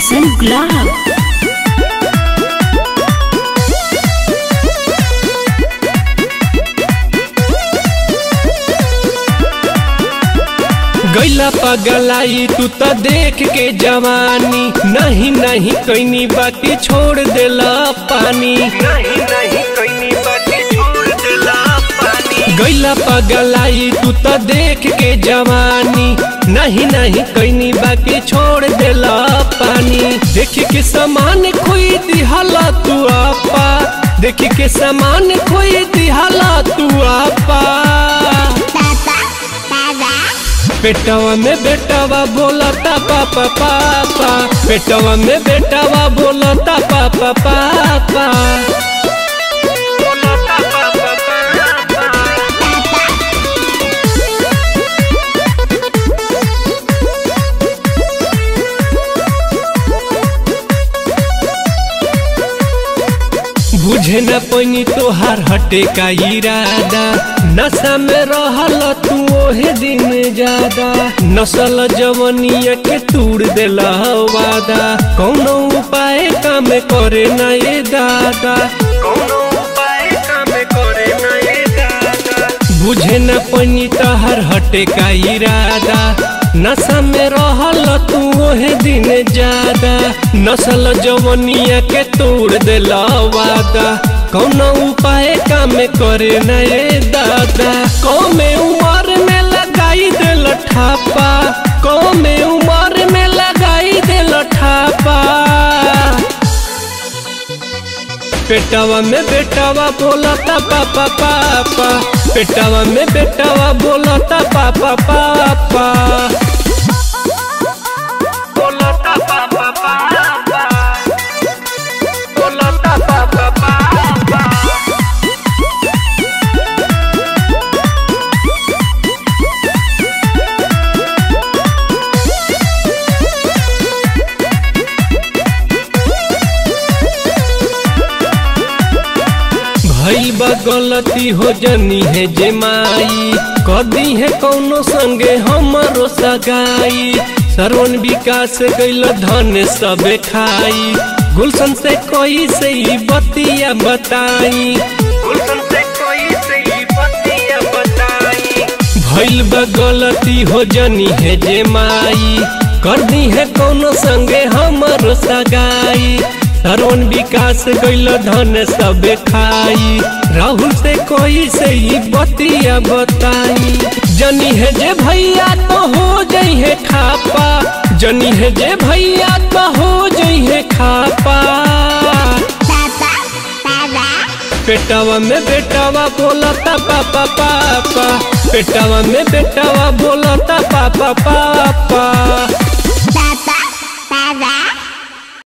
गुलशन गुलाब गैला पगलाई तू तो देख के जवानी नहीं नहीं कैनी बाकी छोड़ देला पानी नहीं नहीं कैनी बाकी छोड़ देला पानी गैला पगलाई तू तो देख के जवानी नहीं नहीं कैनी बाकी छोड़ देला पानी देख के समान खोई दिहला तू आपा देख के समान खोई दिहला तू आपा पेटवा में बेटवा बोलता पापा पापा पेटवा में बेटवा बोलता पापा पापा बुझे न पैनी तोहार हटे का इरादा नशा में रहल तू ओहे दिन ज्यादा नसल जवनिया के तूड़ देला वादा कौनो उपाय काम करे न ये दादा कौनो उपाय काम करे न ये दादा बुझे न पैनी तोहार हटे का इरादा नशा में रहल तू ओहे दिन ज्यादा नसल जवनिया के तोड़ देला वादा कौनो उपाय काम करे न ये दादा कौमे उमर में लगाई देल ठापा कौमे उमर में लगाई देल ठापा पेटवा में बेटवा बोलता पापा पापा पेटवा में बेटवा बोलता पापा पापा बोलता पापा पापा बोलता पापा पापा भई बा गलती हो जनी है जे माई कदी है कौनो संगे हमरो सगाई सरवन विकास गैल धन सबे खाई गुलशन से कोई से ही बतिया बताई गुलशन से कोई से ही बतिया बताई भइल बा गलती हो जनी है जे माई कर दी है कौनो संगे हमरो सगाई सरवन विकास गैल धन सब खाई राहुल से कोई से ही बतिया बताई जनी है जे भैया तो हो जई है खापा जनी है जे भैया तो हो जई है खापा पेटवा में बेटवा बोलता पापा पापा पेटवा में बेटवा बोलता पापा पापा